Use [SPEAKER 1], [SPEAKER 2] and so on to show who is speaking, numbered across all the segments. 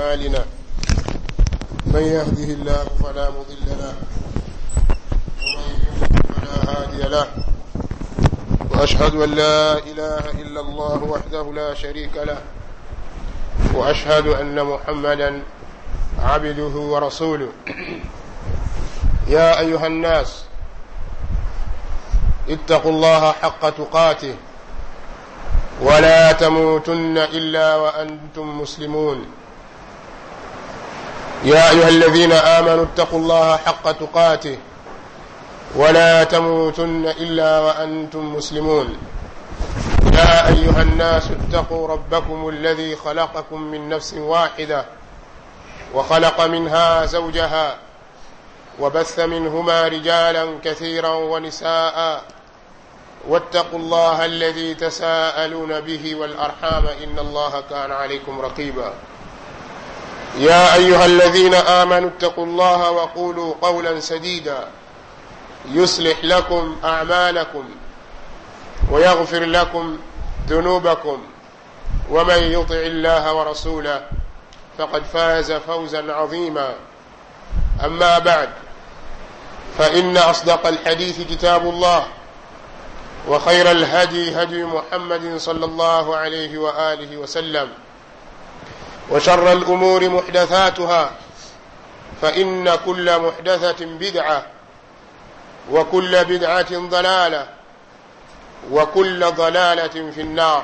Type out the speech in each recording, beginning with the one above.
[SPEAKER 1] أعمالنا من يهده الله فلا مضل له ومن يضلل فلا هادي له وأشهد أن لا إله إلا الله وحده لا شريك له وأشهد أن محمدا عبده ورسوله يا أيها الناس اتقوا الله حق تقاته ولا تموتن إلا وأنتم مسلمون يا أيها الذين آمنوا اتقوا الله حق تقاته ولا تموتن إلا وأنتم مسلمون يا أيها الناس اتقوا ربكم الذي خلقكم من نفس واحدة وخلق منها زوجها وبث منهما رجالا كثيرا ونساء واتقوا الله الذي تساءلون به والأرحام إن الله كان عليكم رقيبا يا أيها الذين آمنوا اتقوا الله وقولوا قولا سديدا يصلح لكم أعمالكم ويغفر لكم ذنوبكم ومن يطع الله ورسوله فقد فاز فوزا عظيما أما بعد فإن أصدق الحديث كتاب الله وخير الهدي هدي محمد صلى الله عليه وآله وسلم وشر الأمور محدثاتها فإن كل محدثة بدعة وكل بدعة ضلالة وكل ضلالة في النار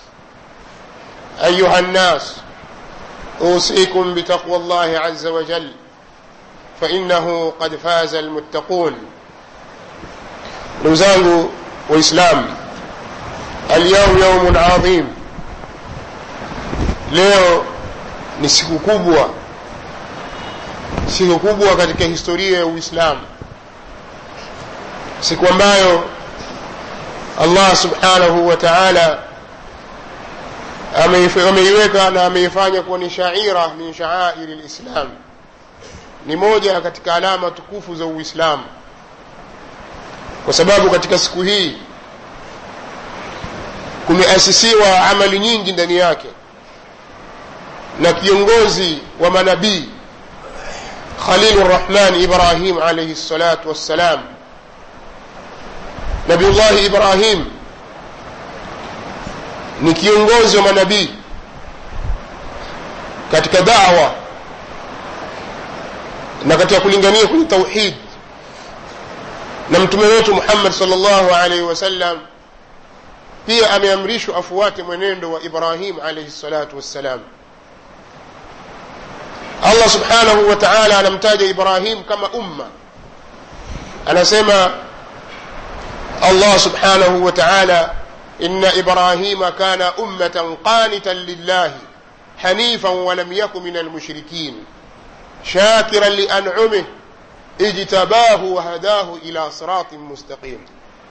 [SPEAKER 1] أيها الناس أوصيكم بتقوى الله عز وجل فإنه قد فاز المتقون نزانgu وإسلام اليوم يوم عظيم leo ni siku kubwa siku kubwa katika historia ya uislamu siku ambayo allah subhanahu wa taala ameiweka na ameifanya kuwa ni shaira min shaairi lislam ni moja katika alama tukufu za uislamu kwa sababu katika siku hii kumeasisiwa amali nyingi ndani yake na kiongozi wa manabii khalilu rrahman ibrahim alaihi salatu wassalam nabiullahi ibrahim ni kiongozi wa manabii katika dawa na katika kulingania kwenye tauhid na mtume wetu muhammad salllahu alaihi wasallam pia ameamrishwa afuate mwenendo wa ibrahim alaihi salatu wassalam allah subhanahu wa taala anamtaja ibrahim kama umma anasema allah subhanahu wa taala إن إبراهيم كان أمة قانتا لله حنيفا ولم يك من المشركين شاكرا لأنعمه اجتباه وهداه إلى صراط مستقيم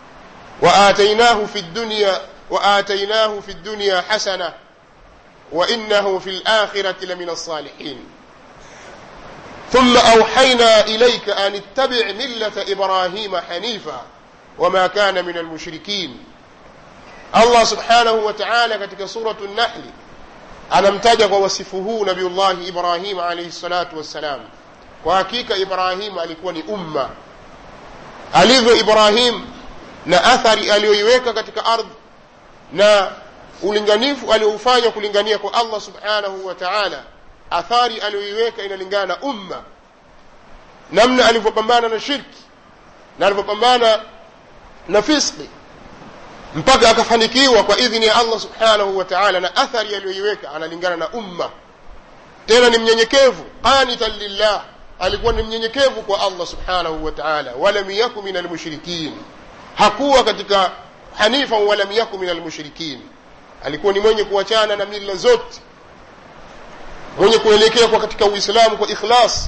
[SPEAKER 1] وآتيناه في الدنيا وآتيناه في الدنيا حسنة وإنه في الآخرة لمن الصالحين ثم أوحينا إليك أن اتبع ملة إبراهيم حنيفا وما كان من المشركين allah subhanahu wa taala katika suratu nahli anamtaja kwa wasifu huu nabiullahi ibrahim alaihi salatu wassalam kwa hakika ibrahim alikuwa ni umma alivyo ibrahim na athari aliyoiweka katika ardhi na ulinganifu alioufanya kulingania kwa allah subhanahu wa taala athari aliyoiweka inalingana na umma namna alivyopambana na shirki na alivyopambana na fiski mpaka akafanikiwa kwa idhini ya allah subhanahu wa taala na athari aliyoiweka analingana na umma tena ni mnyenyekevu qanitan lillah alikuwa ni mnyenyekevu kwa allah subhanahu wa taala walam yaku min almushrikin hakuwa katika hanifan walam yaku min almushrikin alikuwa ni mwenye kuachana na mila zote mwenye kuelekea kwa katika uislamu kwa ikhlas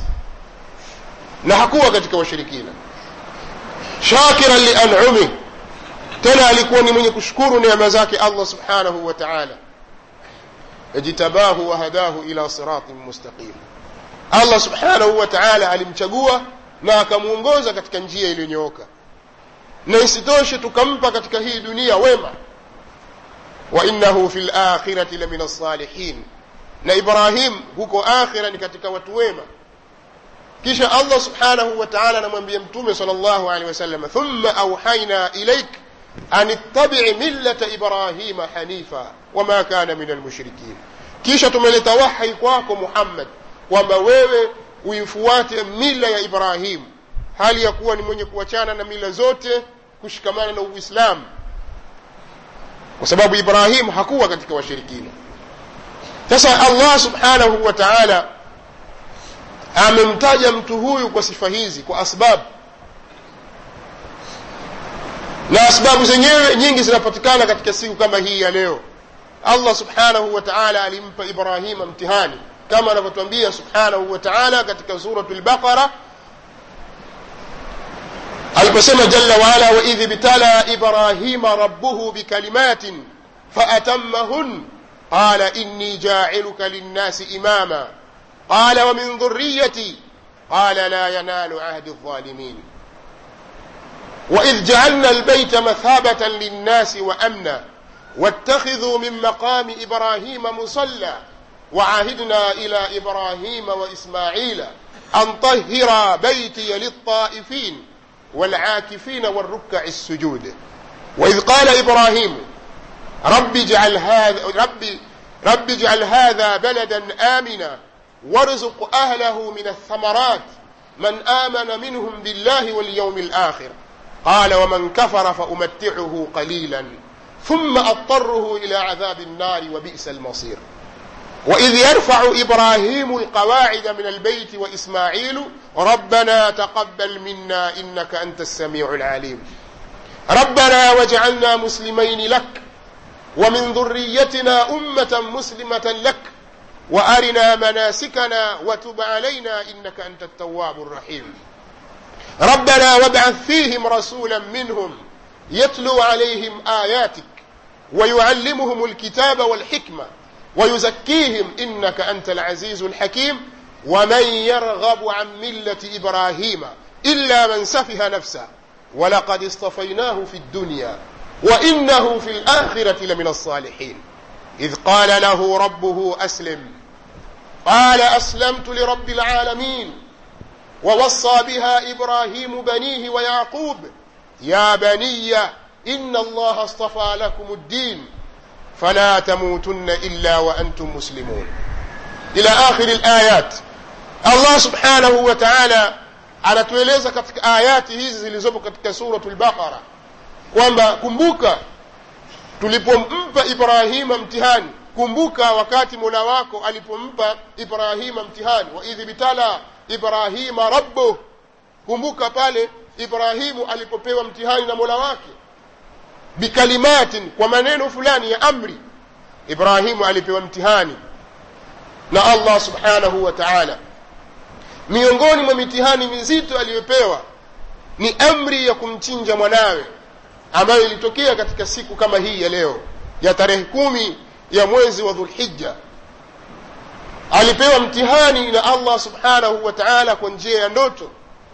[SPEAKER 1] na hakuwa katika washirikina shakiran lianumih tena alikuwa ni mwenye kushukuru neema zake allah subhanahu wa taala ijtabahu wahadahu ila siratin mustaqim allah subhanahu wa taala alimchagua na akamwongoza katika njia iliyonyooka na isitoshe tukampa katika hii dunia wema wa innahu fi lakhirati lamina lsalihin na ibrahim huko akhira ni katika watu wema kisha allah subhanahu wa taala anamwambia mtume sal llahu alehi wasallam thumma auhaina ilaik an ittabii millata ibrahima hanifa wama kana min almushrikin kisha tumeleta wahyi kwako muhammad kwamba wewe uifuate mila ya ibrahim hali ya kuwa ni mwenye kuachana na mila zote kushikamana na uislamu kwa sababu ibrahim hakuwa katika washirikina sasa allah subhanahu wa taala amemtaja mtu huyu kwa sifa hizi kwa asbabu na asbabu zenyewe nyingi zinapatikana katika siku kama hii ya leo allah subhanahu wa taala alimpa ibrahima mtihani kama anavyotwambia subhanahu wa taala katika suratu lbaqara aliposema jalla waala waidh ibtala ibrahima rabbuhu bikalimatin faatamahun qala inni jailuka linnasi imama qala wamin dhuriyati qala la yanalu ahdi الظالمين وإذ جعلنا البيت مثابة للناس وأمنا واتخذوا من مقام إبراهيم مصلى وعهدنا إلى إبراهيم وإسماعيل أن طهر بيتي للطائفين والعاكفين والركع السجود وإذ قال إبراهيم رب اجعل هذا رب رب اجعل هذا بلدا آمنا وارزق أهله من الثمرات من آمن منهم بالله واليوم الآخر قال ومن كفر فأمتعه قليلا ثم أضطره إلى عذاب النار وبئس المصير وإذ يرفع إبراهيم القواعد من البيت وإسماعيل ربنا تقبل منا إنك أنت السميع العليم ربنا واجعلنا مسلمين لك ومن ذريتنا أمة مسلمة لك وأرنا مناسكنا وتب علينا إنك أنت التواب الرحيم ربنا وابعث فيهم رسولا منهم يتلو عليهم آياتك ويعلمهم الكتاب والحكمة ويزكيهم إنك أنت العزيز الحكيم ومن يرغب عن ملة إبراهيم إلا من سفه نفسه ولقد اصطفيناه في الدنيا وإنه في الآخرة لمن الصالحين إذ قال له ربه أسلم قال أسلمت لرب العالمين ووصى بها إبراهيم بنيه ويعقوب يا بني إن الله اصطفى لكم الدين فلا تموتن إلا وأنتم مسلمون إلى آخر الآيات الله سبحانه وتعالى anatueleza katika ayati hizi zilizopo katika suratu lbaqara kwamba kumbuka tulipompa ibrahima mtihani kumbuka wakati mola wako alipompa ibrahima mtihani waidh bitala ibrahima rabbuh kumbuka pale ibrahimu alipopewa mtihani na mola wake bikalimatin kwa maneno fulani ya amri ibrahimu alipewa mtihani na allah subhanahu wa taala miongoni mwa mitihani mizito aliyopewa ni amri ya kumchinja mwanawe ambayo ilitokea katika siku kama hii ya leo ya tarehe kumi ya mwezi wa dhulhija alipewa mtihani na allah subhanahu wa taala kwa njia ya ndoto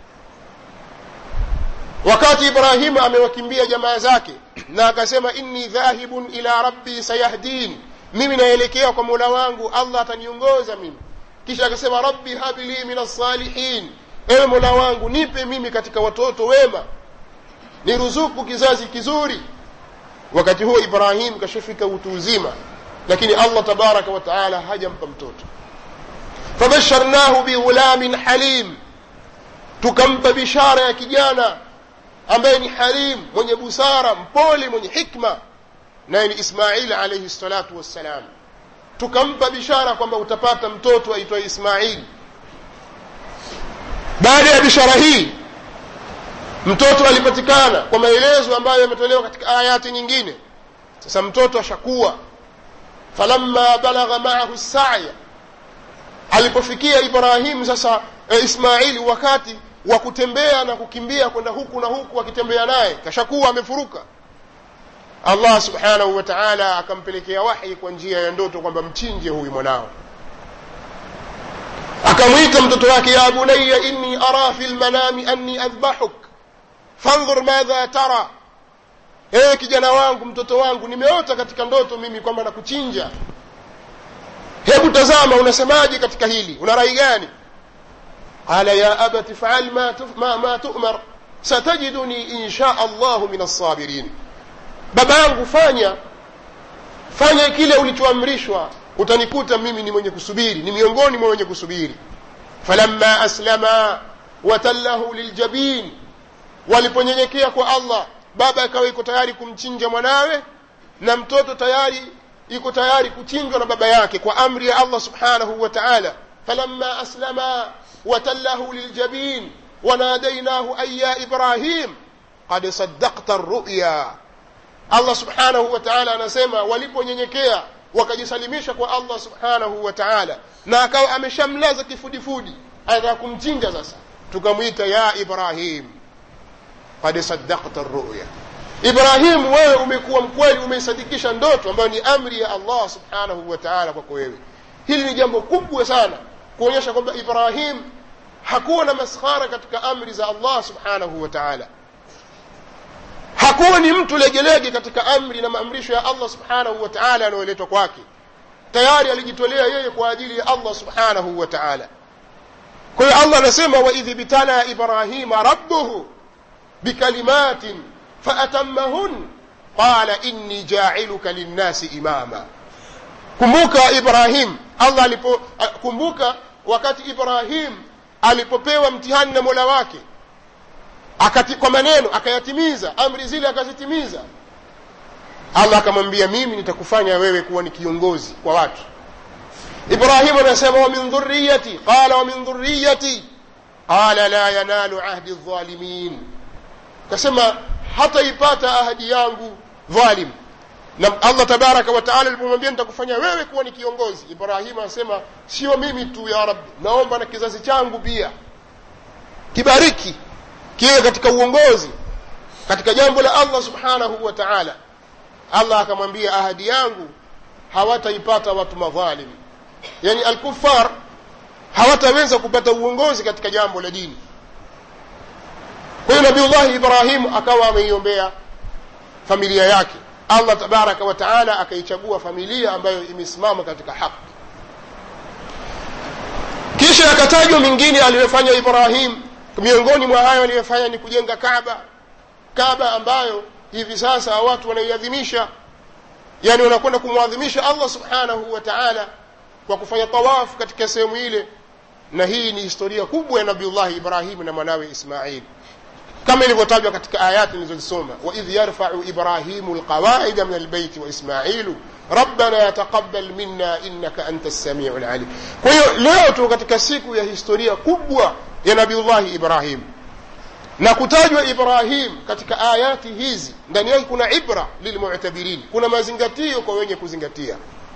[SPEAKER 1] wakati ibrahimu amewakimbia jamaa zake na akasema inni dhahibun ila rabbi sayahdin mimi naelekea kwa mola wangu allah ataniongoza mimi kisha akasema rabbi habli min alsalihin ewe mola wangu nipe mimi katika watoto wema niruzuku kizazi kizuri wakati huo ibrahim kashafika utu uzima lakini allah tabaraka wa taala hajampa mtoto fabasharnahu bighulamin halim tukampa bishara ya kijana ambaye ni halim mwenye busara mpole mwenye hikma naye ni ismail alaihi salatu wassalam tukampa bishara kwamba utapata mtoto aitwaye ismail baada ya bishara hii mtoto alipatikana kwa maelezo ambayo yametolewa katika ayati nyingine sasa mtoto ashakuwa falamma balagha maahu saya alipofikia ibrahim sasa e, ismaili wakati wa kutembea na kukimbia kwenda huku na huku akitembea naye kashakuwa amefuruka allah subhanahu wa taala akampelekea wahi kwa njia ya ndoto kwamba mchinje huyu mwanao akamwita mtoto wake ya bunaya inni ara fi lmanami anni adhbahuk fandhur madha tara ewe kijana wangu mtoto wangu nimeota katika ndoto mimi kwamba nakuchinja hebu hebu tazama unasemaje katika hili una rai gani qala ya abati faal ma, tuf, ma, ma tu'mar satajiduni insha allahu min alsabirin baba yangu fanya fanya kile ulichoamrishwa utanikuta mimi ni mwenye kusubiri ni miongoni mwa wenye kusubiri falamma aslama watallahu liljabin waliponyenyekea kwa allah baba akawa iko tayari kumchinja mwanawe na mtoto tayari iko tayari kuchinjwa na baba yake kwa amri ya allah subhanahu wa taala falamma aslama watallahu liljabin wanadainahu an ya ibrahim qad saddaqta ruya allah subhanahu wa taala anasema waliponyenyekea wakajisalimisha kwa allah subhanahu wa taala na akawa ameshamlaza kifudifudi anataka kumchinja sasa tukamwita ya ibrahim qad saddaqta ruya ibrahimu wewe umekuwa mkweli umeisadikisha ndoto ambayo ni amri ya allah subhanahu wa taala kwako wewe hili ni jambo kubwa sana kuonyesha kwamba ibrahim hakuwa na maskhara katika amri za allah subhanahu wa taala hakuwa ni mtu legelege katika amri na maamrisho ya allah subhanahu wa taala yanayoletwa kwake tayari alijitolea yeye kwa ajili ya allah subhanahu wa taala kwa hiyo allah anasema waidh bitala ibrahima rabbuhu bikalimatin faatamahun qala inni jailuka linnasi imama kumbuka ibrahim allah alipo kumbuka wakati ibrahim alipopewa mtihani na mola wake akati, kwa maneno akayatimiza amri zile akazitimiza allah akamwambia mimi nitakufanya wewe kuwa ni kiongozi kwa watu ibrahimu anasema wa min dhuriyati qala wa min dhuriyati qala la yanalu ahdi dhalimin kasema hataipata ahadi yangu dhalim na allah tabaraka wataala alipomwambia nitakufanya wewe kuwa ni kiongozi ibrahimu anasema sio mimi tu ya rabbi naomba na kizazi changu pia kibariki kiwe katika uongozi katika jambo la allah subhanahu wa taala allah akamwambia ahadi yangu hawataipata watu madhalim yani alkufar hawataweza kupata uongozi katika jambo la dini kwa hiyo nabiullahi ibrahimu akawa ameiombea familia yake allah tabaraka wa taala akaichagua familia ambayo imesimama katika haki kisha akatajwa mingine aliyofanya ibrahim miongoni mwa hayo aliyofanya ni kujenga kaba kaba ambayo hivi sasa watu wanaiadhimisha yani wanakwenda kumwadhimisha allah subhanahu wa taala kwa kufanya tawafu katika sehemu ile na hii ni historia kubwa ya nabiullahi ibrahim na mwanawe ismail kama ilivyotajwa katika ayati nilizozisoma waidh yarfau ibrahimu lqawaida min albeiti waismailu rabbana taqabal minna innaka anta lsamiu lalim kwa hiyo leo tu katika siku ya historia kubwa ya nabiullahi ibrahim na kutajwa ibrahim katika ayati hizi ndani yake kuna ibra lilmutabirin kuna mazingatio kwa wenye kuzingatia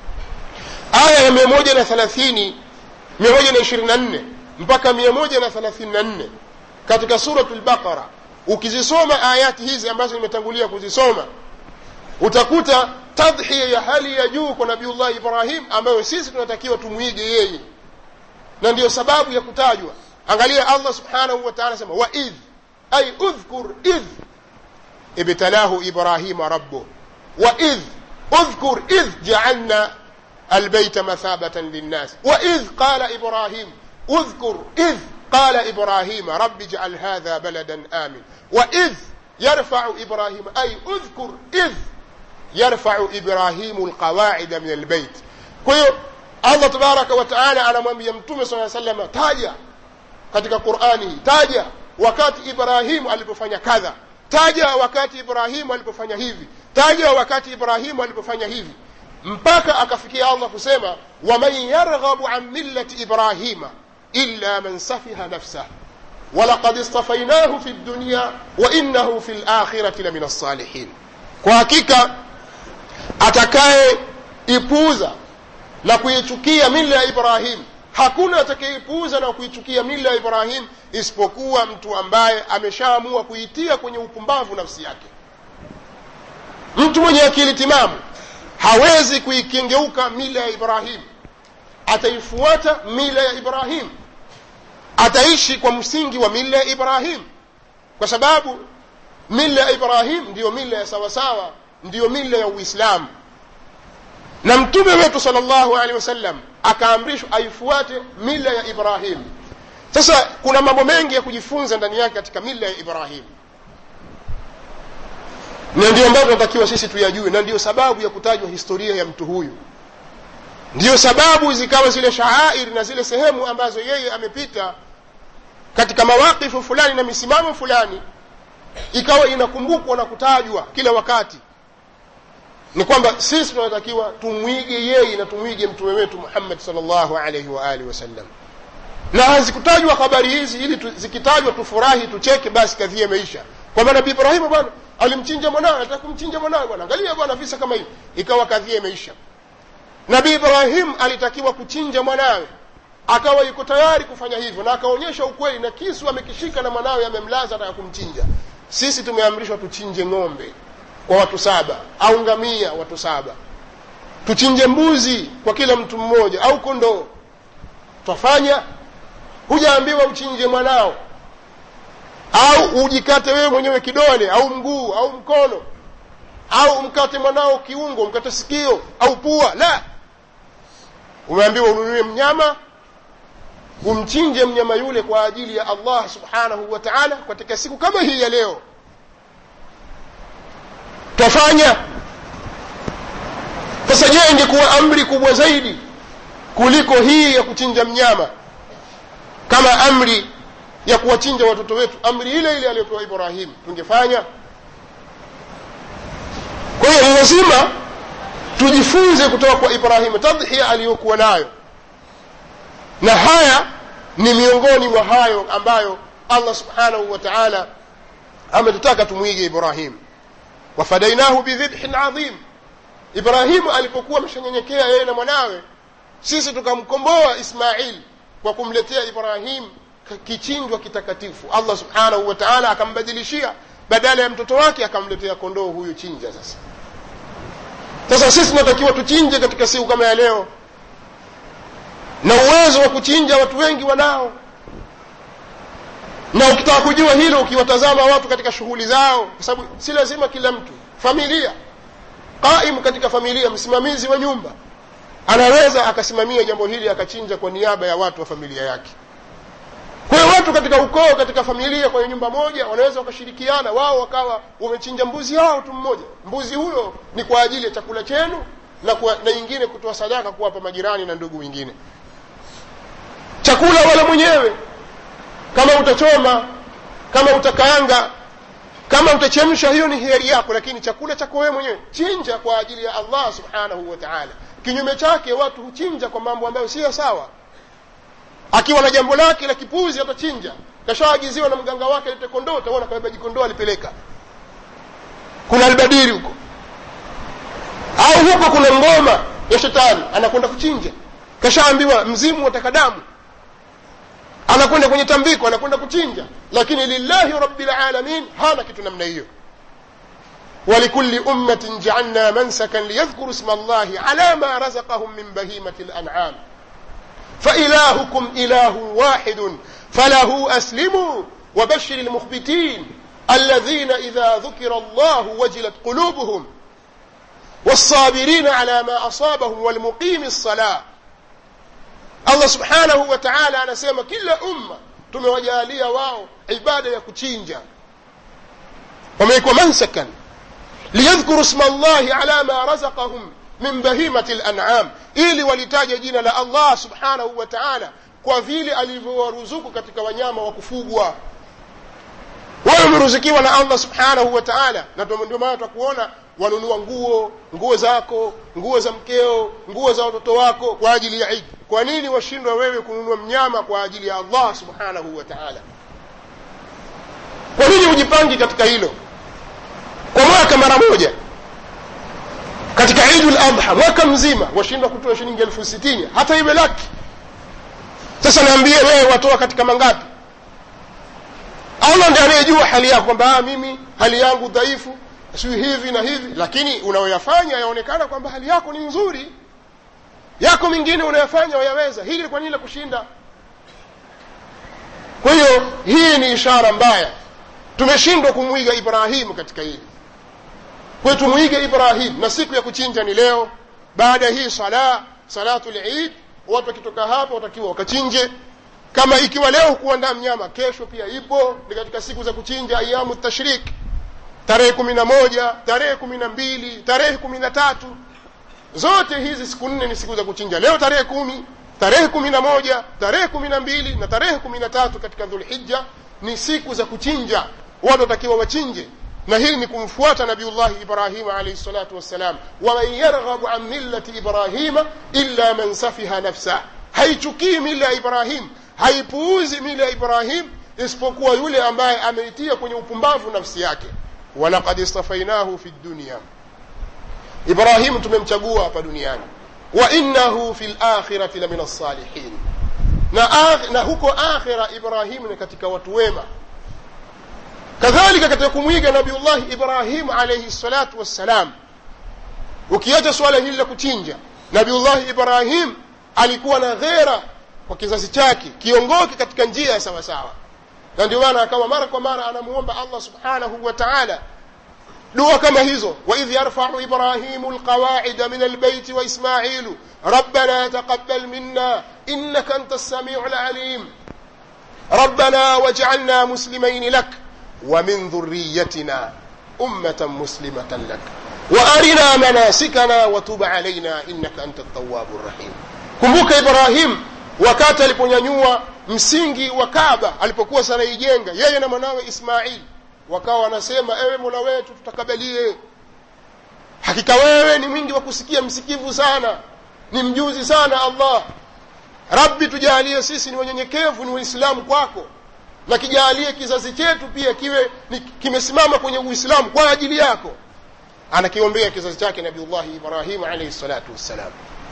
[SPEAKER 1] aya ya mia moja na thelathini mia moja na ishirini na nne mpaka mia moja na thelathini na nne katika suratu lbaqara ukizisoma ayati hizi ambazo nimetangulia kuzisoma utakuta tadhhiya ya hali ya juu kwa nabiullahi ibrahim ambayo sisi tunatakiwa tumwige yeye na ndiyo sababu ya kutajwa angalia allah subhanahu wa taala sema waidh ay udhkur idh ibtalahu ibrahima rabbuh waidh اذكر إذ جعلنا البيت مثابة للناس وإذ قال إبراهيم اذكر إذ قال إبراهيم رب اجعل هذا بلدا آمن وإذ يرفع إبراهيم أي اذكر إذ يرفع إبراهيم القواعد من البيت كيو الله تبارك وتعالى على mwambia mtume صلى الله عليه وسلم taja katika Qur'ani taja wakati Ibrahimu alipofanya kadha taja wakati Ibrahimu alipofanya hivi taja wakati Ibrahimu alipofanya hivi mpaka akafikia Allah kusema waman yarghabu an millati ibrahima illa man safiha nafsah ولقد اصطفيناه في الدنيا وإنه في الآخرة لمن الصالحين kwa hakika atakaye ipuuza na kuichukia mila ya Ibrahim hakuna atakayeipuuza na kuichukia mila ya Ibrahim isipokuwa mtu ambaye ameshaamua kuitia kwenye upumbavu nafsi yake mtu mwenye akili timamu hawezi kuikengeuka mila ya Ibrahim ataifuata mila ya Ibrahim ataishi kwa msingi wa mila ya Ibrahim kwa sababu mila ya Ibrahim ndiyo mila ya sawasawa ndiyo mila ya Uislamu na mtume wetu sal llahu alehi wasallam akaamrishwa aifuate mila ya ibrahim sasa kuna mambo mengi ya kujifunza ndani yake katika mila ya ibrahim na ndio ambayo tunatakiwa sisi tuyajue na ndio sababu ya kutajwa historia ya mtu huyu ndiyo sababu zikawa zile shaairi na zile sehemu ambazo yeye amepita katika mawakifu fulani na misimamo fulani ikawa inakumbukwa na kutajwa kila wakati ni kwamba sisi tunatakiwa tumwige yeye na tumwige mtume wetu muhammad salllahu alaihi waalihi wasallam na hazikutajwa habari hizi ili tu, zikitajwa tufurahi tucheke basi kadhia imeisha kwamba nabii ibrahimu bwana alimchinja mwanawe anataka kumchinja mwanawe bwana angalia bwana visa kama hivi ikawa kadhia imeisha nabii ibrahim alitakiwa kuchinja mwanawe akawa yuko tayari kufanya hivyo na akaonyesha ukweli na kisu amekishika na mwanawe amemlaza ataka kumchinja sisi tumeamrishwa tuchinje ng'ombe kwa watu saba au ngamia watu saba tuchinje mbuzi kwa kila mtu mmoja au kondoo twafanya hujaambiwa uchinje mwanao au ujikate wewe mwenyewe kidole au mguu au mkono au mkate mwanao kiungo mkate sikio au pua la umeambiwa ununue mnyama umchinje mnyama yule kwa ajili ya allah subhanahu wa taala katika siku kama hii ya leo twafanya sasa je ingekuwa amri kubwa zaidi kuliko hii ya kuchinja mnyama kama amri ya kuwachinja watoto wetu amri ile ile aliyopewa ibrahim tungefanya kwa hiyo ni lazima tujifunze kutoka kwa ibrahimu tadhia aliyokuwa nayo na haya ni miongoni mwa hayo ambayo allah subhanahu wa taala ametutaka tumwige ibrahim wafadainahu bidhibhin adhim ibrahimu alipokuwa ameshanyenyekea yeye na mwanawe sisi tukamkomboa ismail kwa kumletea ibrahim kichinjwa kitakatifu allah subhanahu wa taala akambadilishia badala ya mtoto wake akamletea kondoo huyu chinja sasa sasa sisi tunatakiwa tuchinje katika siku kama ya leo na uwezo wa kuchinja watu wengi wanao na ukitaka kujua hilo ukiwatazama watu katika shughuli zao kwa sababu si lazima kila mtu familia qaimu katika familia msimamizi wa nyumba anaweza akasimamia jambo hili akachinja kwa niaba ya watu wa familia yake kwa hiyo watu katika ukoo katika familia kwenye nyumba moja wanaweza wakashirikiana wao wakawa wamechinja mbuzi wao tu mmoja mbuzi huyo ni kwa ajili ya chakula chenu na, kwa, na ingine kutoa sadaka kuwapa majirani na ndugu wengine chakula wala mwenyewe kama utachoma kama utakaanga kama utachemsha hiyo ni hiari yako lakini chakula chako wewe mwenyewe chinja kwa ajili ya allah subhanahu wa taala kinyume chake watu huchinja kwa mambo ambayo siyo sawa akiwa na jambo lake la kipuzi atachinja kashaagiziwa na mganga wake alete kondoo utaona kabeba jikondoo alipeleka kuna albadiri huko au huko kuna ngoma ya shetani anakwenda kuchinja kashaambiwa mzimu wataka damu anakwenda kwenye tambiko anakwenda kuchinja lakini lillahi rabbil alamin hana kitu namna hiyo ولكل أمة جعلنا منسكا ليذكروا اسم الله على ما رزقهم من بهيمة الأنعام فإلهكم إله واحد فله أسلموا وبشر المخبتين الذين إذا ذكر الله وجلت قلوبهم والصابرين على ما أصابهم والمقيم الصلاة الله سبحانه وتعالى anasema kila umma tumewajalia wao ibada ya kuchinja wamewekwa mansakan liyadhkuru sma llahi ala ma razaqahum min bahimati lanam ili walitaje jina la allah subhanahu wa taala kwa vile alivyowaruzuku katika wanyama wa kufugwa wewe umeruzikiwa na allah subhanahu wa taala na ndio maana tutakuona wanunua nguo nguo zako nguo za mkeo nguo za watoto wako kwa ajili ya idi kwa nini washindwa wewe kununua mnyama kwa ajili ya allah subhanahu wa taala kwa nini hujipangi katika hilo kwa mwaka mara moja katika idu ladha mwaka mzima washindwa kutoa shilingi elfu sitini hata iwe laki sasa naambie wewe watoa katika mangapi allah ndi anayejua hali yako kwamba mimi hali yangu dhaifu siwi hivi na hivi lakini unayoyafanya yaonekana kwamba hali yako ni nzuri yako mingine unayofanya wayaweza hili kwa nini la kushinda kwa hiyo hii ni ishara mbaya tumeshindwa kumwiga ibrahimu katika hili kwa hiyo tumwige ibrahim na siku ya kuchinja ni leo baada hii sala salatu lid watu wakitoka hapo watakiwa wakachinje kama ikiwa leo kuandaa mnyama kesho pia ipo ni katika siku za kuchinja ayamu tashrik tarehe kumi na moja tarehe kumi na mbili tarehe kumi na tatu zote hizi siku nne ni siku za kuchinja leo tarehe kumi tarehe kumi na moja tarehe kumi na mbili na tarehe kumi na tatu katika dhulhija ni siku za kuchinja watu watakiwa wachinje na hili ni kumfuata nabiullahi ibrahima alaihi salatu wassalam waman yarghabu an millati ibrahima illa man safiha nafsah haichukii mila ya ibrahim haipuuzi mila ya ibrahim isipokuwa yule ambaye ameitia kwenye upumbavu nafsi yake walaqad istafainahu fi dunya ibrahimu tumemchagua hapa duniani wa innahu fi lakhirati la min alsalihin na, na huko akhira ibrahimu ni katika watu wema kadhalika katika kumwiga nabiullahi ibrahimu alaihi salatu wassalam ukiacha suala hili la kuchinja nabiullahi ibrahim alikuwa na ghera kwa kizazi chake kiongoke katika njia ya sawasawa na ndio maana akawa mara kwa mara anamuomba allah subhanahu wa taala dua kama hizo waidh yarfau ibrahimu lqawaida min albeiti waismailu rabbana taqabal minna innaka anta lsamiu lalim ربنا واجعلنا مسلمين لك ومن ذريتنا أمة مسلمة لك وأرنا مناسكنا وتب علينا إنك أنت التواب الرحيم kumbuka ibrahim wakati aliponyanyua msingi wa kaba alipokuwa sanaijenga yeye na mwanawe ismail wakawa wanasema ewe mola wetu tutakabalie hakika wewe ni mwingi wa kusikia msikivu sana ni mjuzi sana allah rabbi tujalie sisi ni wanyenyekevu ni waislamu kwako na kijalie kizazi chetu pia kiwe ni, kimesimama kwenye uislamu kwa ajili yako anakiombea kizazi chake nabiullahi ibrahim alaihi salatu wassalam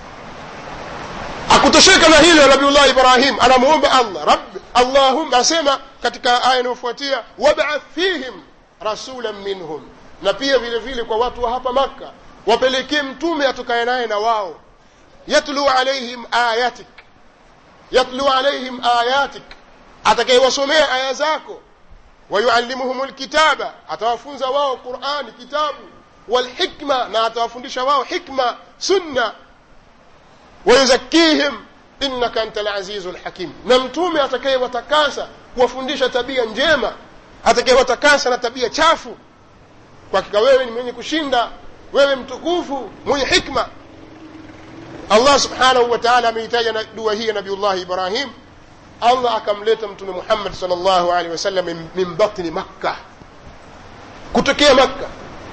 [SPEAKER 1] akutosheka na hilo nabiullah ibrahim anamuomba allah rabbi allahumma asema katika aya inayofuatia wabath fihim rasulan minhum na pia vile vile kwa watu wa hapa makka wapelekee mtume atokaye naye na wao yatlu alaihim ayatik yatlu alaihim ayatik atakayewasomea aya zako wayuallimuhum lkitaba atawafunza wao qurani kitabu walhikma na atawafundisha wao hikma sunna wayuzakihim innaka anta lazizu lhakim na mtume atakayewatakasa kuwafundisha tabia njema atakayewatakasa na tabia chafu kwa hakika wewe ni mwenye kushinda wewe mtukufu mwenye hikma allah subhanahu wa taala ameitaja na dua hii ya nabiullahi ibrahim allah akamleta mtume muhammad sal llahu alehi wasallam min batni makka kutokea makka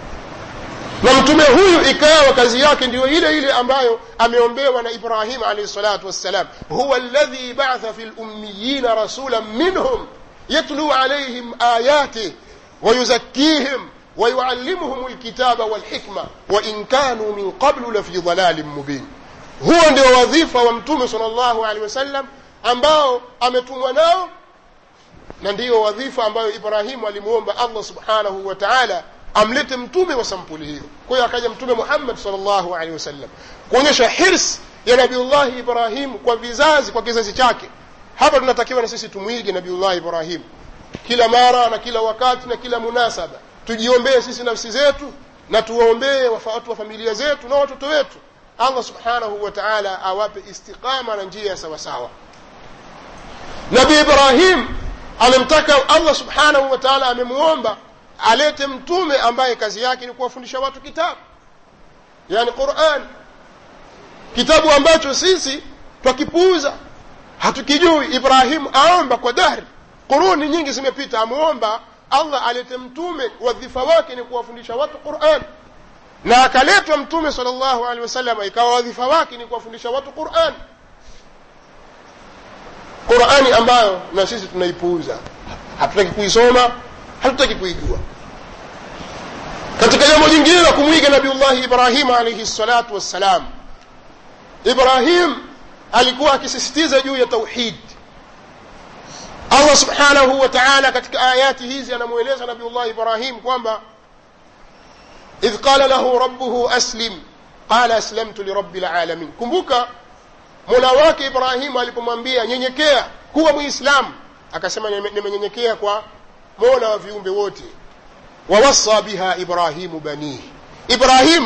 [SPEAKER 1] na mtume huyu ikawa kazi yake ndiyo ile ile ambayo ameombewa na ibrahim alaihi salatu wassalam huwa alladhi batha fi lummiyina rasulan minhum yatlu alaihim ayatih wayuzakkihim ويعلمهم الكتاب والحكمة وإن كانوا من قبل لفي ضلال مبين huo ndio wadhifa wa mtume sal llahu alehi wasallam ambao ametumwa nao na ndiyo wadhifa ambayo ibrahimu alimwomba allah subhanahu wa taala amlete mtume wa sampuli hiyo kwa hiyo akaja mtume muhammad sal llahu alehi wasallam kuonyesha hirs ya nabiullahi ibrahimu kwa vizazi kwa kizazi chake hapa tunatakiwa na sisi tumwige nabiullahi ibrahimu kila mara na kila wakati na kila munasaba tujiombee sisi nafsi zetu na tuwaombee watu wa familia zetu na watoto wetu allah subhanahu wa taala awape istiqama na njia ya sawasawa nabi ibrahim amemtaka allah subhanahu wa taala amemwomba alete mtume ambaye kazi yake ni kuwafundisha watu kitabu yani quran kitabu ambacho sisi twakipuuza hatukijui ibrahimu aomba kwa dahri quruni nyingi zimepita amwomba allah alete mtume wadhifa wake ni kuwafundisha watu quran na akaletwa mtume sal llahu alehi wasallam ikawa wadhifa wake ni kuwafundisha watu quran qurani ambayo na sisi tunaipuuza hatutaki kuisoma hatutaki kuijua katika jambo jingine la kumwiga nabiullahi ibrahim alaihi salatu wassalam ibrahim alikuwa akisisitiza juu ya tauhid allah subhanahu wa taala katika ayati hizi anamweleza nabiullah ibrahim kwamba idh qala lahu rabbuhu aslim qala aslamtu lirabi lalamin kumbuka mola wake ibrahimu alipomwambia nyenyekea kuwa mwislamu akasema nimenyenyekea kwa mola wa viumbe wote wawasa biha ibrahimu banihi ibrahim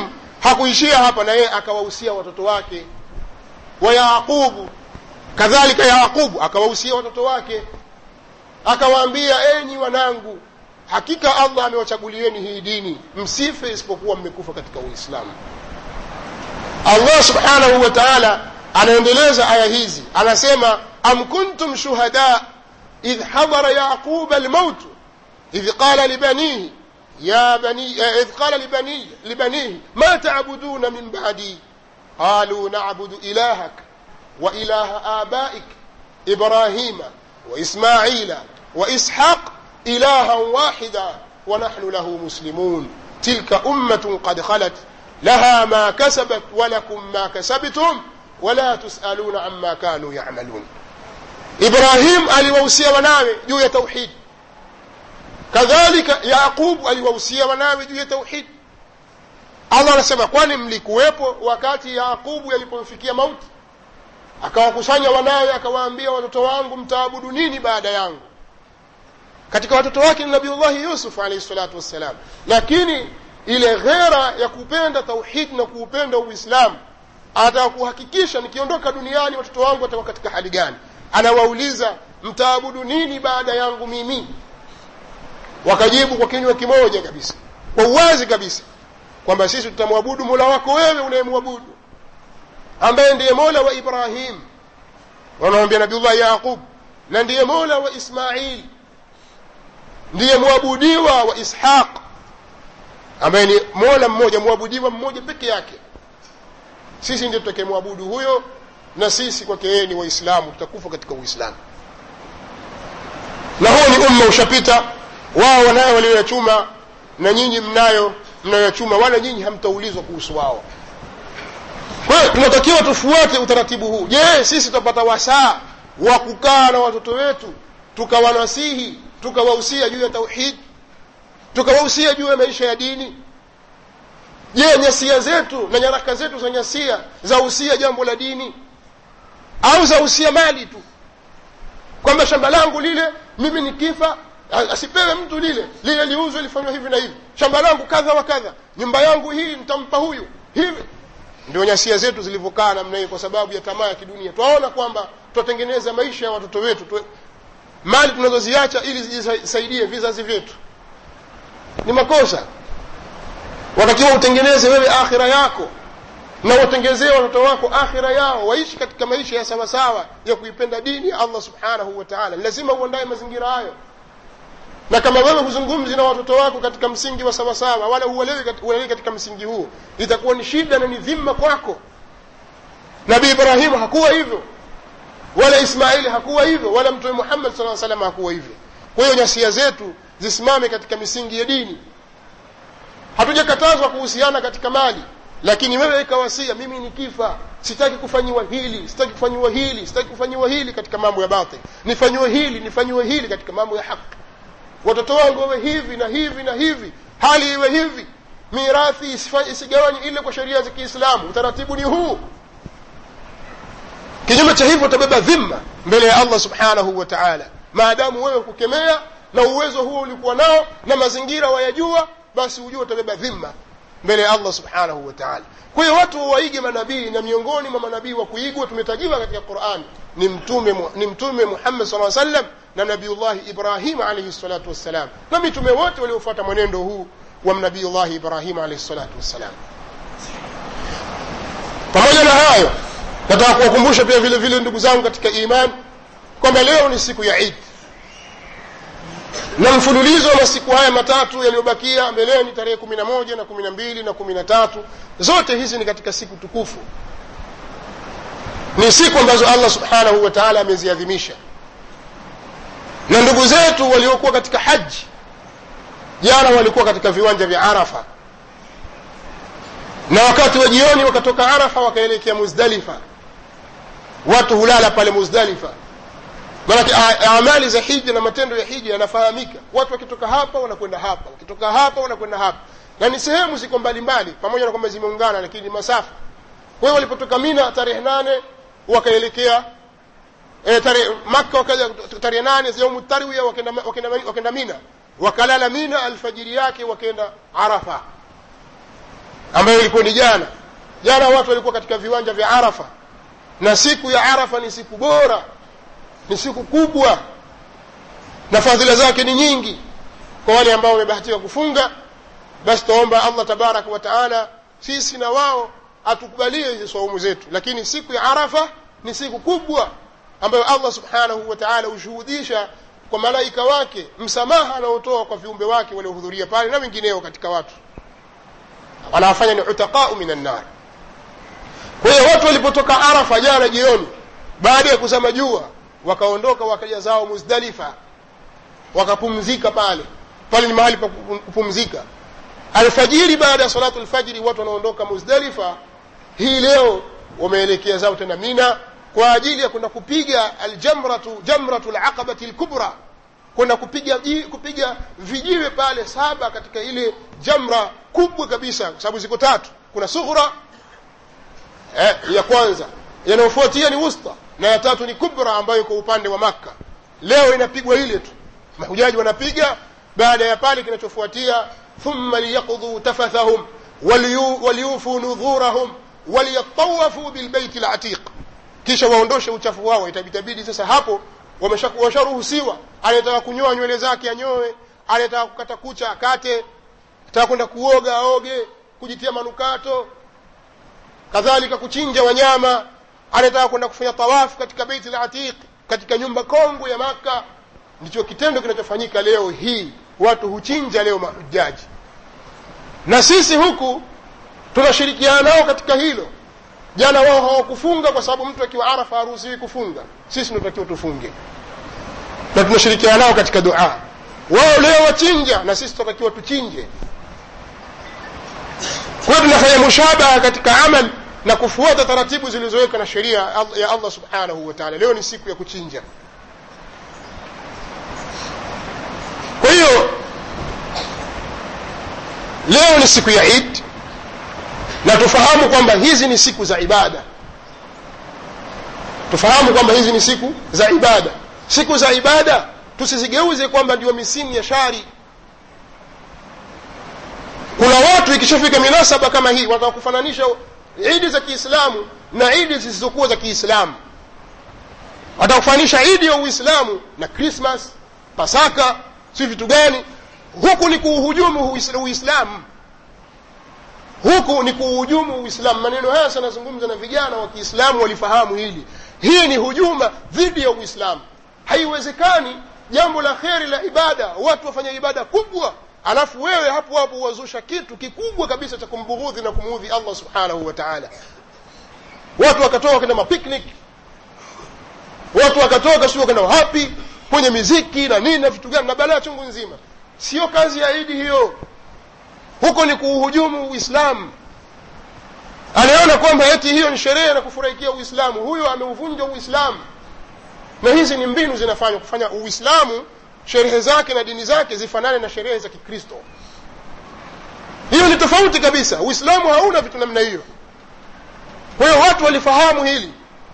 [SPEAKER 1] hakuishia hapa na yeye akawahusia watoto wake wa yaqubu kadhalika yaqubu akawahusia watoto wake akawaambia enyi wanangu hakika allah amewachagulieni hii dini msife isipokuwa mmekufa katika uislamu allah subhanahu wa taala anaendeleza aya hizi anasema am kuntum shuhada idh hadara yaquba almautu idh qala libanihi يا بني إذ قال لبني لبنيه ما تعبدون من بعدي قالوا نعبد إلهك وإله آبائك إبراهيم وإسماعيل وإسحاق إلها واحدا ونحن له مسلمون تلك أمة قد خلت لها ما كسبت ولكم ما كسبتم ولا تسألون عما كانوا يعملون إبراهيم aliwahusia wanawe juu ya tauhidi kadhalika yaqubu aliwahusia wanawe juu ya tauhidi allah anasema kwani mlikuwepo wakati yaqubu yalipomfikia mauti akawakusanya wanawe akawaambia watoto wangu mtaabudu nini baada yangu katika watoto wake ni nabiullahi yusuf alaihi salatu wassalam lakini ile ghera ya kupenda tauhidi na kuupenda uislamu anataka kuhakikisha nikiondoka duniani watoto wangu watakuwa katika hali gani anawauliza mtaabudu nini baada yangu mimi wakajibu kwa kinywa kimoja kabisa kwa uwazi kabisa kwamba sisi tutamwabudu mola wako wewe unayemwabudu ambaye ndiye mola wa ibrahim wanamwambia nabiullah yaqub na ndiye mola wa ismail ndiye mwabudiwa wa ishaq ambaye ni mola mmoja mwabudiwa mmoja peke yake sisi ndio tutakemwabudu huyo na sisi kwake yeye ni waislamu tutakufa katika uislamu na huo ni umma ushapita wao wanayo walioyachuma na nyinyi mnayo mnayoyachuma wala nyinyi hamtaulizwa kuhusu wao kwa hiyo tunatakiwa tufuate utaratibu huu je sisi tutapata wasaa wa kukaa na watoto wetu tukawanasihi tukawahusia juu ya tauhid tukawahusia juu ya maisha ya dini je nyasia zetu na nyaraka zetu za nyasia zahusia jambo la dini au zahusia mali tu kwamba shamba langu lile mimi nikifa asipewe mtu lile lile liuzwe lifanywa hivi na hivi shamba langu kadha wa kadha nyumba yangu hii nitampa huyu hivi ndio nyasia zetu zilivyokaa namna hii kwa sababu ya tamaa ya kidunia twaona kwamba twatengeneza maisha ya watoto wetu tu, mali tunazoziacha ili zijisaidie vizazi vyetu ni makosa watakiwa utengeneze wewe akhira yako na watengezee watoto wako akhira yao waishi katika maisha ya sawasawa ya kuipenda dini ya allah subhanahu wa taala lazima uandaye mazingira hayo na kama wewe huzungumzi na watoto wako katika msingi wa sawasawa wala huelewi katika msingi huo itakuwa ni shida na ni dhima kwako nabii ibrahimu hakuwa hivyo wala ismaili hakuwa hivyo wala mtume muhammad saa salam hakuwa hivyo kwa hiyo nyasia zetu zisimame katika misingi ya dini hatujakatazwa kuhusiana katika mali lakini wewe ikawasia mimi nikifa sitaki kufanyiwa hili sitaki kufanyiwa hili sitaki kufanyiwa hili katika mambo ya batil nifanyiwe hili nifanyiwe hili katika mambo ya haki watoto wangu wawe hivi na hivi na hivi hali iwe hivi mirathi isigawanye ile kwa sheria za kiislamu utaratibu ni huu kinyume cha hivyo utabeba dhima mbele ya allah subhanahu wa taala maadamu wewe kukemea na uwezo huo ulikuwa nao na mazingira wayajua basi ujue utabeba dhima mbele ya allah subhanahu wa taala kwa hiyo watu waige manabii na miongoni mwa manabii wa kuigwa tumetajiwa katika qurani ni mtume ni mtume muhammad saa sallam na nabiullahi ibrahim alaihi salatu wassalam na mitume wote waliofuata mwenendo huu wa nabiullahi ibrahim alaihi salatu wassalam pamoja na hayo nataka kuwakumbusha pia vile vile ndugu zangu katika iman kwamba leo ni siku ya idi na mfululizo wa masiku haya matatu yaliyobakia mbeleni tarehe kumi na moja na kumi na mbili na kumi na tatu zote hizi ni katika siku tukufu ni siku ambazo allah subhanahu wa taala ameziadhimisha na ndugu zetu waliokuwa katika haji jana walikuwa katika viwanja vya arafa na wakati wa jioni wakatoka arafa wakaelekea muzdalifa watu hulala pale muzdalifa maanake amali za hija na matendo ya hija yanafahamika watu wakitoka hapa wanakwenda hapa wakitoka hapa wanakwenda hapa na ni sehemu ziko mbalimbali pamoja na kwamba zimeungana lakini ni masafa kwa hiyo walipotoka mina tarehe nane wakaelekea e, tarehe maka wakaja tarehe nane yaumu tarwiya wakenda, wakenda, wakenda mina wakalala mina alfajiri yake wakenda arafa ambayo ilikuwa ni jana jana watu walikuwa katika viwanja vya arafa na siku ya arafa ni siku bora ni siku kubwa na fadhila zake ni nyingi kwa wale ambao wamebahatika kufunga basi tuomba allah tabaraka wa taala sisi na wao atukubalie hizi saumu zetu lakini siku ya arafa ni siku kubwa ambayo allah subhanahu wa taala hushuhudisha kwa malaika wake msamaha anaotoa kwa viumbe wake waliohudhuria pale na wengineo katika watu wanawafanya ni utaqau min annar kwa hiyo watu walipotoka arafa jana jioni baada ya kuzama jua wakaondoka wakaja zao muzdalifa wakapumzika pale pale ni mahali pa kupumzika alfajiri baada ya salatu lfajiri watu wanaondoka muzdalifa hii leo wameelekea zao tena mina kwa ajili ya kwenda kupiga aljamratu jamratu laqabati lkubra kwenda kupiga kupiga vijiwe pale saba katika ile jamra kubwa kabisa kwa sababu ziko tatu kuna sughra eh, ya kwanza yanayofuatia ni wusta na ya tatu ni kubra ambayo iko upande wa makka leo inapigwa ile tu mahujaji wanapiga baada ya pale kinachofuatia thumma liyaqdhuu tafathahum waliyufuu nudhurahum waliyatawafu bilbeiti latiq kisha waondoshe uchafu wao itabidi sasa hapo washaruhusiwa anayetaka kunyoa nywele zake anyoe anayetaka kukata kucha akate ataka kwenda kuoga aoge kujitia manukato kadhalika kuchinja wanyama anayetaka kwenda kufanya tawafu katika beiti la atiq katika nyumba kongwe ya maka ndicho kitendo kinachofanyika leo hii watu huchinja leo mahujaji na sisi huku tunashirikiana nao katika hilo jana wao hawakufunga kwa sababu mtu akiwa arafa haruhusiwi kufunga sisi tunatakiwa tufunge na tunashirikiana nao katika dua wao leo wachinja na sisi tunatakiwa tuchinje kwa hiyo tunafanya mushabaha katika amal na kufuata taratibu zilizowekwa na sheria ya allah subhanahu wa taala leo ni siku ya kuchinja kwa hiyo leo ni siku ya id na tufahamu kwamba hizi ni siku za ibada tufahamu kwamba hizi ni siku za ibada siku za ibada tusizigeuze kwamba ndio misimu ya shari kuna watu ikishafika minasaba kama hii wanataka kufananisha idi za kiislamu na idi zisizokuwa za kiislamu watakufananisha idi ya uislamu na krismas pasaka si vitu gani huku ni kuuhujumu uislamu huku ni kuuhujumu uislamu maneno haya sanazungumza na vijana wa kiislamu walifahamu hili hii ni hujuma dhidi ya uislamu haiwezekani jambo la kheri la ibada watu wafanya ibada kubwa alafu wewe hapo hapo wazusha kitu kikubwa kabisa cha kumbughudhi na kumuudhi allah subhanahu wa taala watu wakatoka kwenda mapicnic watu wakatoka sio kwenda wapi kwenye miziki na nini na vitu gani na balaa chungu nzima sio kazi ya idi hiyo huko ni kuuhujumu uislamu anaona kwamba eti hiyo ni sherehe na kufurahikia uislamu huyo ameuvunja uislamu na hizi ni mbinu zinafanywa kufanya uislamu sherehe zake na dini zake zifanane na sherehe za kikristo hiyo ni tofauti kabisa uislamu hauna vitu namna hiyo kwa hiyo watu walifahamu hili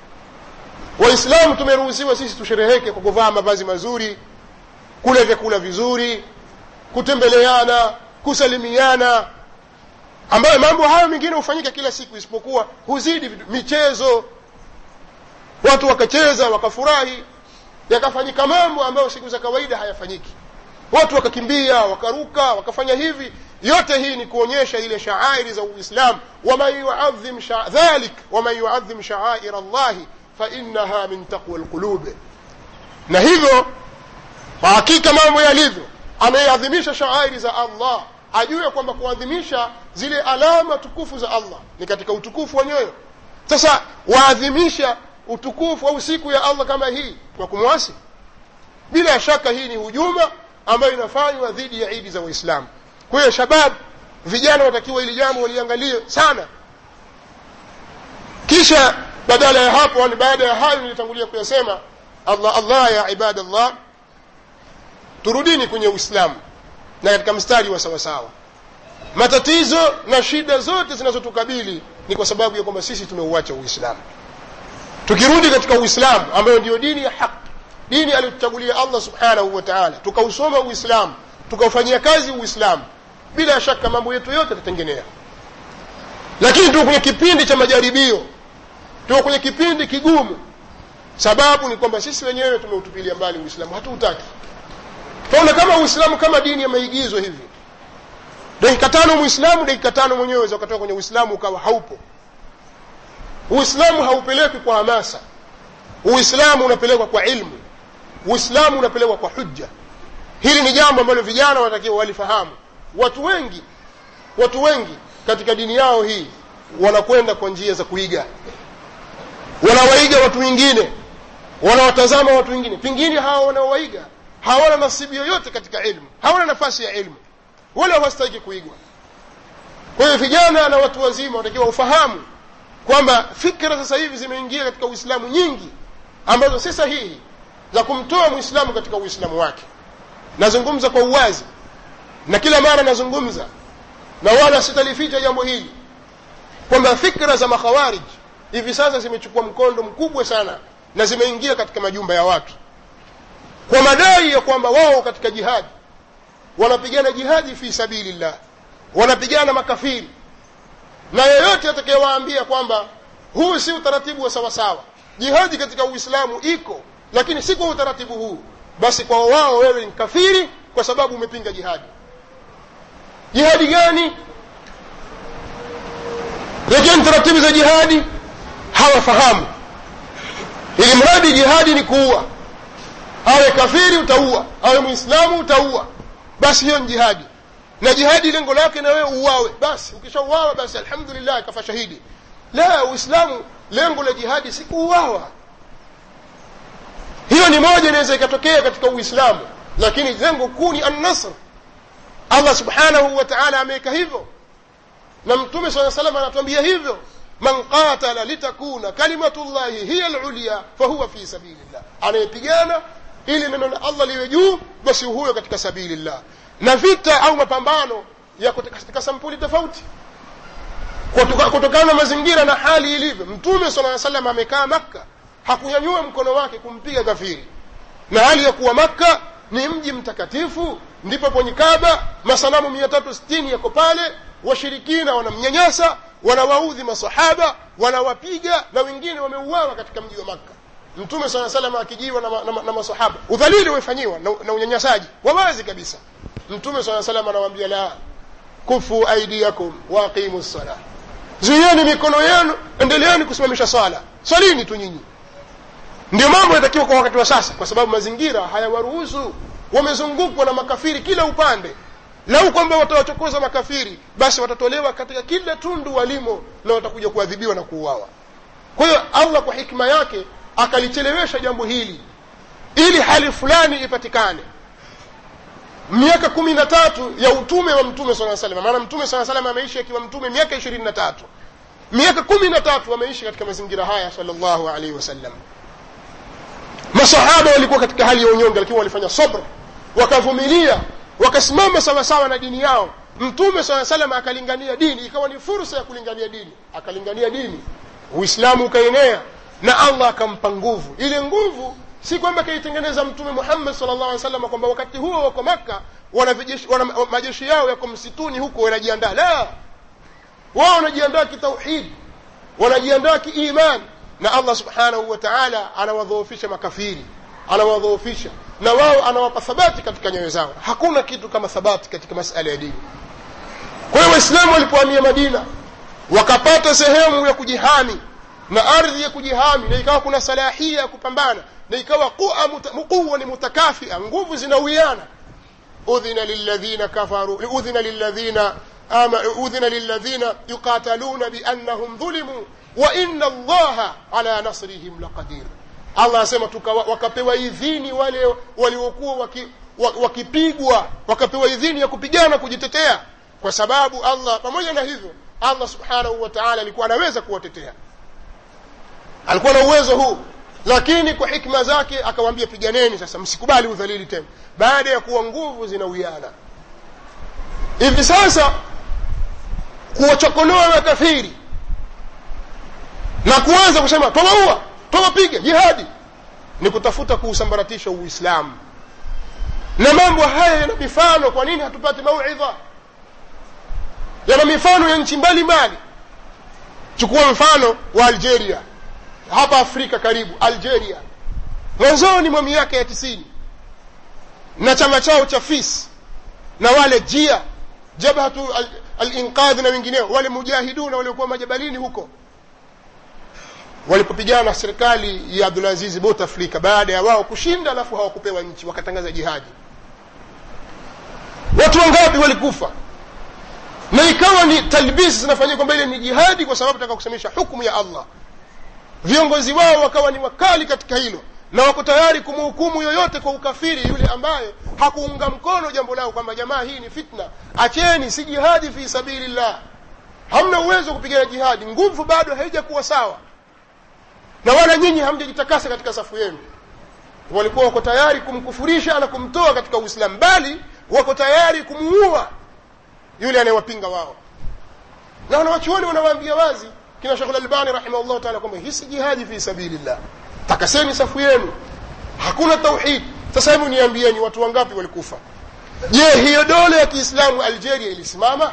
[SPEAKER 1] waislamu tumeruhusiwa sisi tushereheke kwa kuvaa mavazi mazuri kula vyakula vizuri kutembeleana kusalimiana ambayo mambo hayo mengine hufanyika kila siku isipokuwa huzidi michezo watu wakacheza wakafurahi yakafanyika mambo ambayo siku za kawaida hayafanyiki watu wakakimbia wakaruka wakafanya hivi yote hii ni kuonyesha ile shaairi za uislam waman yuadhim sha, dhalik waman yuadhim shaair allahi fainaha min taqwa lqulub na hivyo kwa hakika mambo yalivyo ameadhimisha shaairi za allah ajue kwamba kuadhimisha zile alama tukufu za allah ni katika utukufu wa nyoyo sasa waadhimisha utukufu au siku ya allah kama hii kwa kumwasi bila shaka hii ni hujuma ambayo inafanywa dhidi ya idi za waislamu kwa hiyo shabab vijana watakiwa ili jambo waliangalie sana kisha badala ya hapo ni baada ya hayo nilitangulia kuyasema allah allah ya ibadallah turudini kwenye uislamu na katika mstari wa sawasawa matatizo na shida zote zinazotukabili ni kwa sababu ya kwamba sisi tumeuacha uislamu tukirudi katika uislamu ambayo ndiyo dini ya haki dini aliyotuchagulia allah subhanahu wa taala tukausoma uislamu tukaufanyia kazi uislamu bila shaka mambo yetu yote yatatengenea lakini tuko kwenye kipindi cha majaribio tuko kwenye kipindi kigumu sababu ni kwamba sisi wenyewe tumeutupilia mbali uislamu hatuutaki tunaona kama uislamu kama dini ya maigizo hivi dakika tano muislamu dakika tano mwenyewe waweza ukatoka kwenye uislamu ukawa haupo uislamu haupelekwi kwa hamasa uislamu unapelekwa kwa ilmu uislamu unapelekwa kwa hujja hili ni jambo ambalo vijana wanatakiwa walifahamu watu wengi watu wengi katika dini yao hii wanakwenda kwa njia za kuiga wanawaiga watu wengine wanawatazama watu wengine pengine hawa wanaowaiga hawana nasibu yoyote katika ilmu hawana nafasi ya ilmu wala hawastahiki kuigwa kwa hiyo vijana na watu wazima wanatakiwa ufahamu kwamba fikra sasa hivi zimeingia katika uislamu nyingi ambazo si sahihi za kumtoa mwislamu katika uislamu wake nazungumza kwa uwazi na kila mara nazungumza na wala sitalificha jambo hili kwamba fikra za makhawarij hivi sasa zimechukua mkondo mkubwa sana na zimeingia katika majumba ya watu kwa madai ya kwamba wao katika jihadi wanapigana jihadi fi sabilillah wanapigana makafiri na yeyote atakayewaambia kwamba huu si utaratibu wa sawasawa jihadi katika uislamu iko lakini si kwa utaratibu huu basi kwa wao wewe ni kafiri kwa sababu umepinga jihadi jihadi gani lakini taratibu za jihadi hawafahamu ili mradi jihadi ni kuua awe kafiri utaua awe mwislamu utaua basi hiyo ni jihadi na jihadi lengo lake na wewe uwawe basi ukishauawa basi alhamdulillah kafa shahidi la uislamu lengo la jihadi si kuuawa hiyo ni moja inaweza ikatokea katika uislamu lakini lengo kuu ni annasr allah subhanahu wa taala ameweka hivyo na mtume saa salam anatuambia hivyo man qatala litakuna kalimatullahi hiya lulya fahuwa fi sabilillah anayepigana ili neno la allah liwe juu basi huyo katika sabilillah na vita au mapambano yako katika sampuli tofauti kutokana na mazingira na hali ilivyo mtume sala salam amekaa makka hakunyanyua mkono wake kumpiga kafiri na hali ya kuwa makka ni mji mtakatifu ndipo kwenye kaba masanamu mia tatu sitini yako pale washirikina wanamnyanyasa wanawaudhi masahaba wanawapiga na wengine wameuawa katika mji wa makka mtume saa salam akijiwa na, na, na masahaba udhalili umefanyiwa na, na unyanyasaji wawazi kabisa mtume saa salam anawaambia la kufu aidiakum waaqimu ssala zuieni mikono yenu endeleeni kusimamisha swala swalini tu nyinyi ndio mambo yanatakiwa kwa wakati wa sasa kwa sababu mazingira hayawaruhusu wamezungukwa na makafiri kila upande lau kwamba watawachokoza makafiri basi watatolewa katika kila tundu walimo na watakuja kuadhibiwa na kuuawa kwa hiyo allah kwa hikma yake akalichelewesha jambo hili ili hali fulani ipatikane miaka kumi na tatu ya utume wa mtume saa salam maana mtume saa salam ameishi akiwa mtume miaka ishirini na tatu miaka kumi na tatu ameishi katika mazingira haya salllahu alaihi wasallam masahaba walikuwa katika hali ya unyonge lakini walifanya sobra wakavumilia wakasimama sawasawa na dini yao mtume saa salam akalingania dini ikawa ni fursa ya kulingania dini akalingania dini uislamu ukaenea na allah akampa nguvu ile nguvu si kwamba kaitengeneza mtume muhammad sal llah alih wasallam kwamba wakati huo wako makka wana, wana majeshi yao yako msituni huko wanajiandaa la wao wanajiandaa kitauhidi wanajiandaa kiimani na allah subhanahu wa taala anawadhoofisha makafiri anawadhoofisha na wao anawapa thabati katika nyoyo zao hakuna kitu kama thabati katika masala ya dini kwa hiyo waislamu walipohamia madina wakapata sehemu ya kujihami na ardhi ya kujihami na ikawa kuna salahia ya kupambana na ikawa quwa ni mutakafia nguvu zinawiana udhina lilladhina kafaru udhina lilladhina udhina lilladhina yuqataluna biannahum dhulimu wa inna allaha ala nasrihim laqadir allah asema wakapewa idhini wale waliokuwa waki, wakipigwa wakapewa idhini ya kupigana kujitetea kwa sababu allah pamoja na hivyo allah subhanahu wa taala alikuwa anaweza kuwatetea alikuwa na uwezo huu lakini kwa hikma zake akawaambia piganeni sasa msikubali udhalili tena baada ya kuwa nguvu zinawiana hivi sasa kuwachokonoa makafiri na kuanza kusema twawaua twawapiga jihadi ni kutafuta kuusambaratisha uislamu na mambo haya yana mifano kwa nini hatupati mauidha yana mifano ya nchi mbalimbali chukua mfano wa algeria hapa afrika karibu algeria mwanzoni mwa miaka ya tisini na chama chao cha fis na wale jia jabhatu alinqadh al na wengineo wale mujahiduna waliokuwa majabalini huko walipopigana na serikali ya abdulaziz bouteflika baada ya wao kushinda alafu hawakupewa nchi wakatangaza jihadi watu wangapi walikufa na ikawa ni talbisi zinafanyika kwamba ile ni jihadi kwa sababu taka kusemesha hukumu ya allah viongozi wao wakawa ni wakali katika hilo na wako tayari kumhukumu yoyote kwa ukafiri yule ambaye hakuunga mkono jambo lao kwamba jamaa hii ni fitna acheni si jihadi fi sabilillah hamna uwezo wa kupigana jihadi nguvu bado haijakuwa sawa na wala nyinyi hamjajitakasa katika safu yenu walikuwa wako tayari kumkufurisha na kumtoa katika uislamu bali wako tayari kumuua yule anayewapinga wao na wanawachuoni wanawaambia wazi kina shekh lalbani rahimahullah taala kwamba hii si jihadi fi sabilillah takaseni safu yenu hakuna tauhid sasa hebu niambieni watu wangapi walikufa je hiyo dole ya kiislamu algeria ilisimama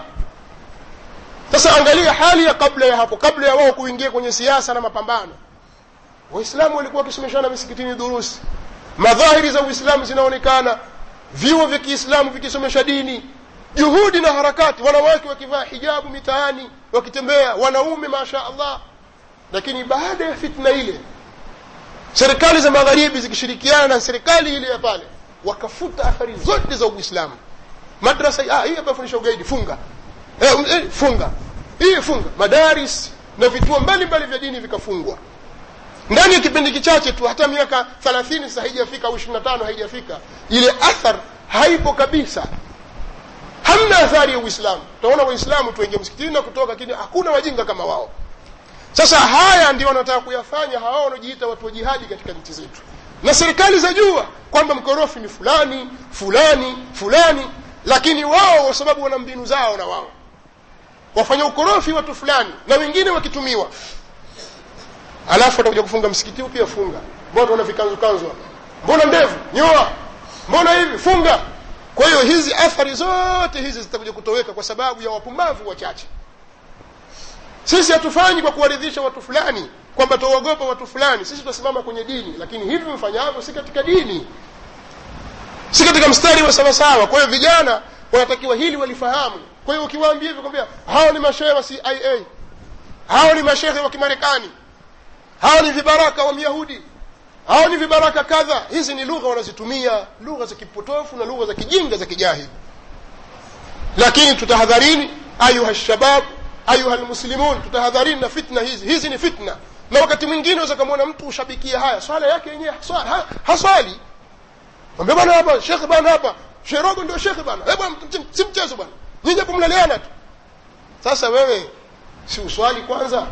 [SPEAKER 1] sasa angalia hali ya kabla ya hapo kabla ya wao kuingia kwenye siasa na mapambano waislamu walikuwa wakisomeshana misikitini durusi madhahiri za uislamu zinaonekana vyuo vya kiislamu vikisomesha dini juhudi na harakati wanawake wakivaa hijabu mitaani wakitembea wanaume masha allah lakini baada ya fitna ile serikali za magharibi zikishirikiana na serikali ile ya pale wakafuta athari zote za uislamu madrasa ah, hii hapa fundisha ugaidi funga eh, eh, funga hii funga madaris na vituo mbalimbali vya dini vikafungwa ndani ya kipindi kichache tu hata miaka thelathini sasa haijafika au ishiri na tano haijafika ile athar haipo kabisa hamna athari ya uislamu utaona waislamu tuingia msikitini na kutoka lakini hakuna wajinga kama wao sasa haya ndio wanataka kuyafanya hawa wanaojiita watu wa jihadi katika nchi zetu na serikali zajua kwamba mkorofi ni fulani fulani fulani lakini wao kwa sababu wana mbinu zao na wao wafanya ukorofi watu fulani na wengine wakitumiwa alafu watakuja kufunga msikiti huu pia funga mbona wana vikanzukanzu hapa mbona ndevu nyoa mbona hivi funga kwa hiyo hizi athari zote hizi zitakuja kutoweka kwa sababu ya wapumbavu wachache sisi hatufanyi kwa kuwaridhisha watu fulani kwamba tuogopa watu fulani sisi tunasimama kwenye dini lakini hivi mfanyavyo si katika dini si katika mstari wa sawasawa kwa hiyo vijana wanatakiwa hili walifahamu kwa hiyo ukiwaambia hivyo kwambia hao ni mashehe wa cia hao ni mashehe wa kimarekani hao ni vibaraka wa myahudi hao ni vibaraka kadha hizi ni lugha wanazitumia lugha za kipotofu na lugha za kijinga za kijahili lakini tutahadharini ayuha shabab ayuha lmuslimun tutahadharini na fitna hizi hizi ni fitna na wakati mwingine unaweza kamwona mtu ushabikia haya swala yake yenyewe haswali, ha, haswali mwambia bwana hapa shekhe bwana hapa sherogo ndio shekhe bwana eh bwana si mchezo bwana nyinyi hapo mnaleana tu sasa wewe si uswali kwanza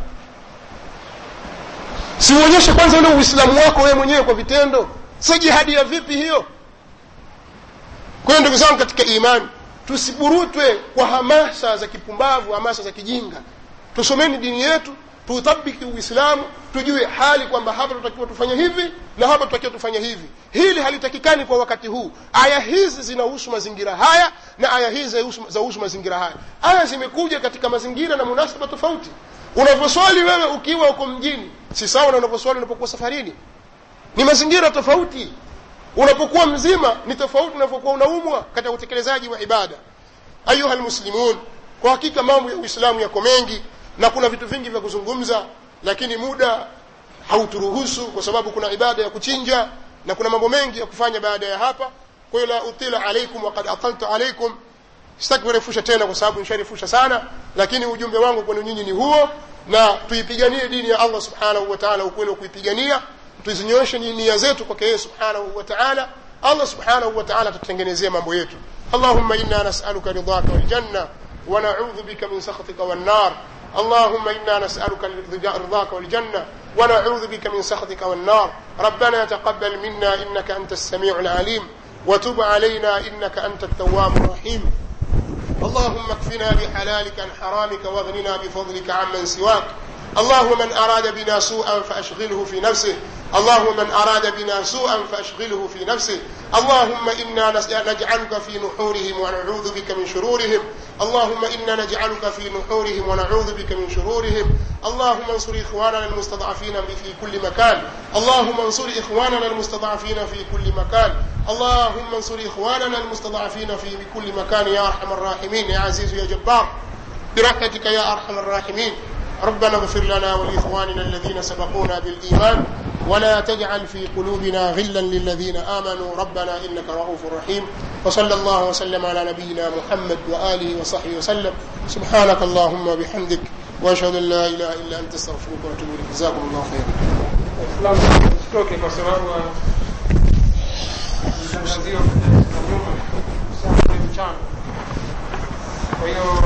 [SPEAKER 1] si uonyeshe kwanza ule uislamu wako wewe mwenyewe kwa vitendo sio jihadi ya vipi hiyo kwa hiyo ndugu zangu katika imani tusiburutwe kwa hamasa za kipumbavu hamasa za kijinga tusomeni dini yetu tuutabiki uislamu tujue hali kwamba hapa tutakiwa tufanye hivi na hapa tutakiwa tufanye hivi hili halitakikani kwa wakati huu aya hizi zinahusu mazingira haya na aya hizi zahusu mazingira haya aya zimekuja katika mazingira na munasaba tofauti unavyoswali wewe ukiwa uko mjini si sawa na unavyoswali unapokuwa safarini ni mazingira tofauti unapokuwa mzima ni tofauti unavyokuwa unaumwa katika utekelezaji wa ibada ayuha lmuslimun kwa hakika mambo ya uislamu yako mengi na kuna vitu vingi vya kuzungumza lakini muda hauturuhusu kwa sababu kuna ibada ya kuchinja na kuna mambo mengi ya kufanya baada ya hapa kwa hiyo la utila alaikum wakad ataltu alaikum sitaki kurefusha tena kwa sababu nisharefusha sana lakini ujumbe wangu kwenu nyinyi ni huo na tuipiganie dini ya allah subhanahu wa taala ukweli wa kuipigania tuzinyooshe nia zetu kwake yeye subhanahu wa taala allah subhanahu wa taala tutengenezee mambo yetu allahumma inna nasaluka ridhaka waljanna ونعوذ بك من سخطك والنار اللهم إنا نسألك رضاك والجنة ونعوذ بك من سخطك والنار ربنا تقبل منا إنك أنت السميع العليم وتب علينا إنك أنت التواب الرحيم اللهم اكفنا بحلالك عن حرامك واغننا بفضلك عمن سواك اللهم من أراد بنا سوءا فأشغله في نفسه اللهم من أراد بنا سوءا فأشغله في نفسه اللهم إنا نجعلك في نحورهم ونعوذ بك من شرورهم اللهم إنا نجعلك في نحورهم ونعوذ بك من شرورهم اللهم انصر إخواننا المستضعفين في كل مكان اللهم انصر إخواننا المستضعفين في كل مكان اللهم انصر إخواننا المستضعفين في كل مكان يا أرحم الراحمين يا عزيز يا جبار برحمتك يا أرحم الراحمين ربنا اغفر لنا ولإخواننا الذين سبقونا بالإيمان ولا تجعل في قلوبنا غلا للذين آمنوا ربنا إنك رؤوف رحيم وصلى الله وسلم على نبينا محمد وآله وصحبه وسلم سبحانك اللهم وبحمدك وأشهد أن لا إله إلا أنت استغفرك وأتوب إليك جزاكم الله خيرا
[SPEAKER 2] Waislamu tusitoke kwa sababu ya mtangazio nyuma saa mchana. Kwa hiyo